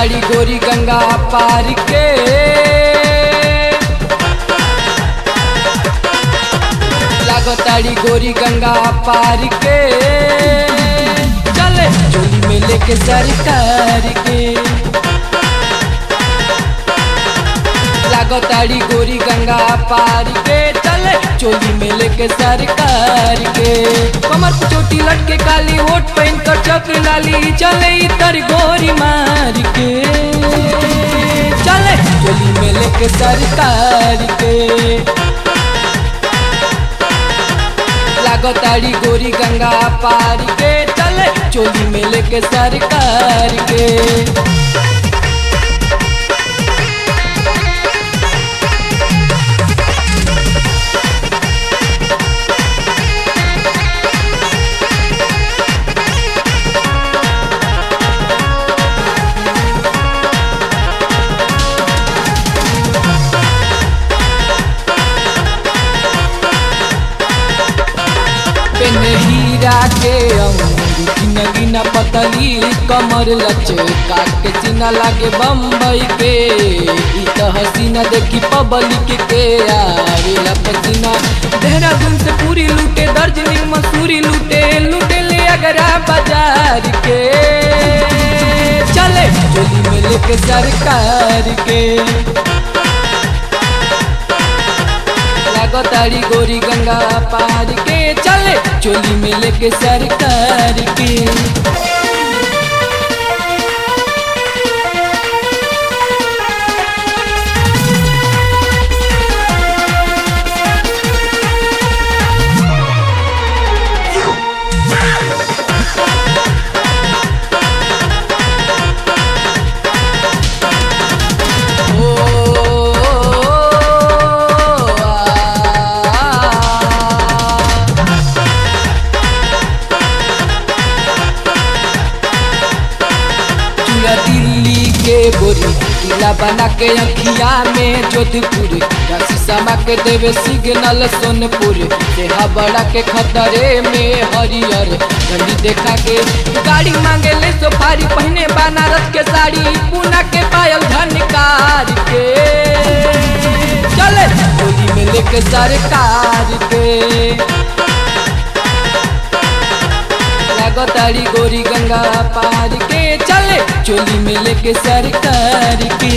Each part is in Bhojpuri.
लागताड़ी गोरी गंगा पार के लागताड़ी गोरी गंगा पार के चले चोली में लेके सरकार के लागताड़ी गोरी गंगा पार के चले चोली में लेके सरकार के कमर पे चोटी लटके काली होट पहन कर चक्र लाली चले इतर गोरी मार के चले चोली में लेके सरकार के लागताड़ी गोरी गंगा पार के चले चोली में लेके सरकार के पेन हीरा के अंगूर गिना गिना पतली कमर लचका के सीना लागे बम्बई के ई त हसीना देखी पब्लिक के आवेला पसीना देहरादून से पूरी लूटे दार्जिलिंग मसूरी लूटे लूटे ले अगरा बाजार के चले चोली में लेके सरकार के लागताड़ी गोरी गंगा पार के चले चोली में लेके सरकार के ओ आ चूड़ा दिल्ली के गोरी किला बना के अखिया में जोधपुर राशि समा के देवे सिग्नल सोनपुर देहा बड़ा के खतरे में हरियर झंडी देखा के गाड़ी मांगे ले सोफारी पहने बनारस के साड़ी पूना के पायल झनकार के चले गोली में लेके सरकार के लागताड़ी गोरी गंगा पार के चले चोली में लेके सरकार के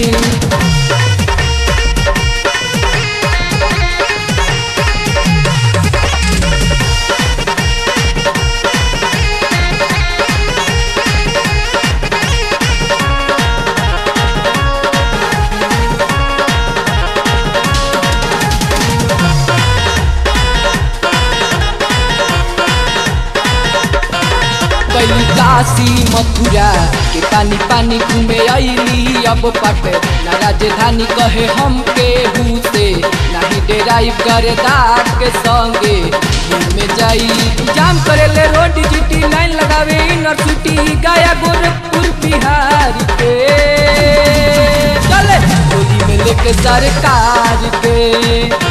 कैली काशी मथुरा के पानी पानी घूमे अली अब पट ना राजधानी कहे हम के से नहीं डेराई करे दाग के संगे घूमे जाई जाम करे ले रोड जीटी लाइन लगावे इनर सिटी गया गोरखपुर बिहार के चले गोदी में लेके सरकार के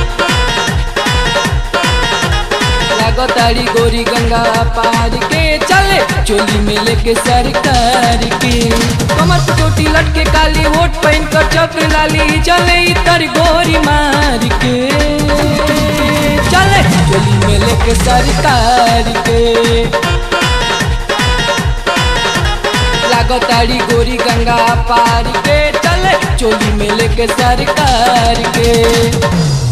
लागताड़ी गोरी गंगा पार के चले चोली में लेके सरकार के कमर पे चोटी लटके काली होट पहन कर चक्र लाली चले इतर गोरी मार के चले चोली में लेके सरकार के लागताड़ी गोरी गंगा पार के चले चोली में लेके सरकार के